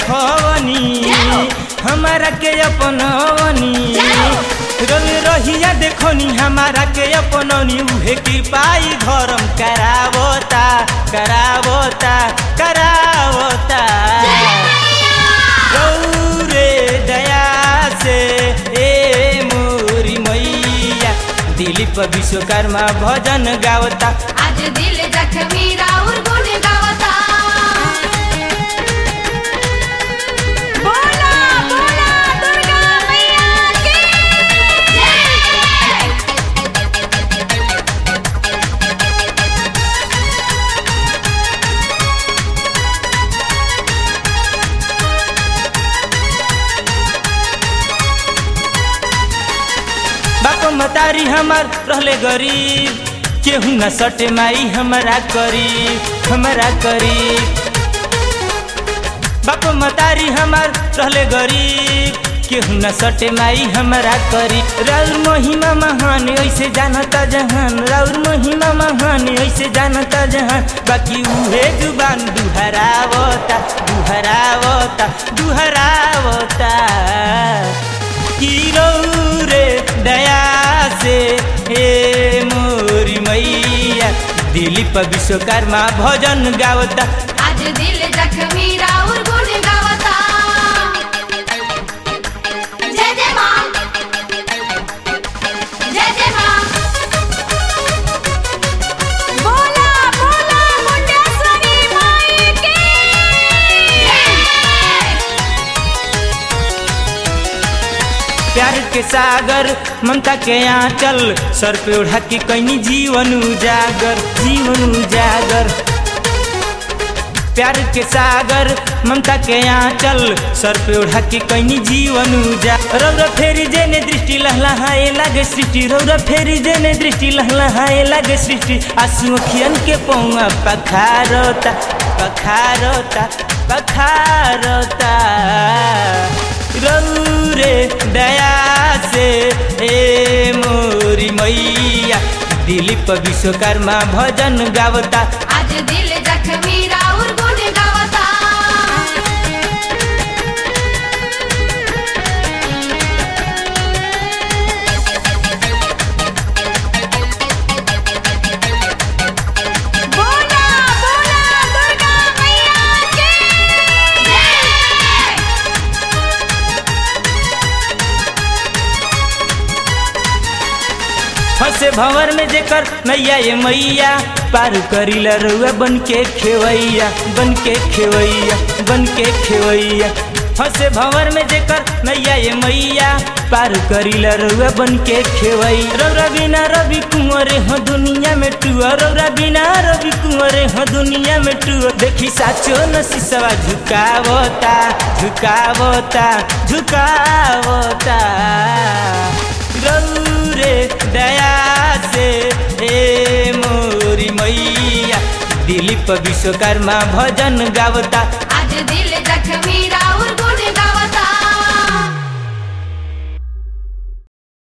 देखवनी हमारा के अपनवनी रवि रहिया देखनी हमारा के अपननी उहे की पाई धर्म करावता करावता करावता गौरे दया से ए मोरी मैया दिलीप विश्वकर्मा भजन गावता आज दिल जखमी राउर गुण गावता बोला बोला दुर्गा मैया की जय बाप मतारी हमार रहले गरीब केहू न सटे माई हमारा करीब हमारा करीब बाप मतारी हमार रहले गरीब केहू न सटे माई हमारा करी राउर महिमा महान ऐसे जानता जहान राउर महिमा महान ऐसे जानता जहान बाकी उहे जुबान दुहरावता दुहरावता दुहरावता की रे दया से हे मोरी मैया दिलीप विश्वकर्मा भजन गावता आज दिल जखमी राउर गुण गावता जय जय मां जय जय मां बोला बोला मुंडेश्वरी माई की जय प्यार के सागर ममता के आंचल सर पे उड़ा के कैनी जीवन उजागर जीवन उजागर प्यार के सागर ममता के आंचल सर पे उड़ा के कैनी जीवन उजा रौरा फेरी जेने दृष्टि लहलहाए लागे सृष्टि रौरा फेरी जेने दृष्टि लहलहाए लागे सृष्टि आंसू अखियन के पौआ पखारता पखारता पखारता रौरे दया से ए मोरी मैया दिलीप विश्वकर्मा भजन गावता आज दिल जखमी राउर गुण गावता बोला बोला दुर्गा मैया की जय फंसे भंवर में जेकर नैया ये मैया पार करीला रउआ बन के खेवैया बन के खेवैया बन के खेवैया फंसे भंवर में जेकर नैया ये मैया पार करीला रउआ बन के खेवई रौरा बिना रवि कुंवरे हो दुनिया में टुआ रौरा बिना रवि कुंवरे हो दुनिया में टुआ देखी साचो न सिसवा झुकावता झुकावता झुकावता रौरे दया से ए मोरी मैया दिलीप विश्वकर्मा भजन गावता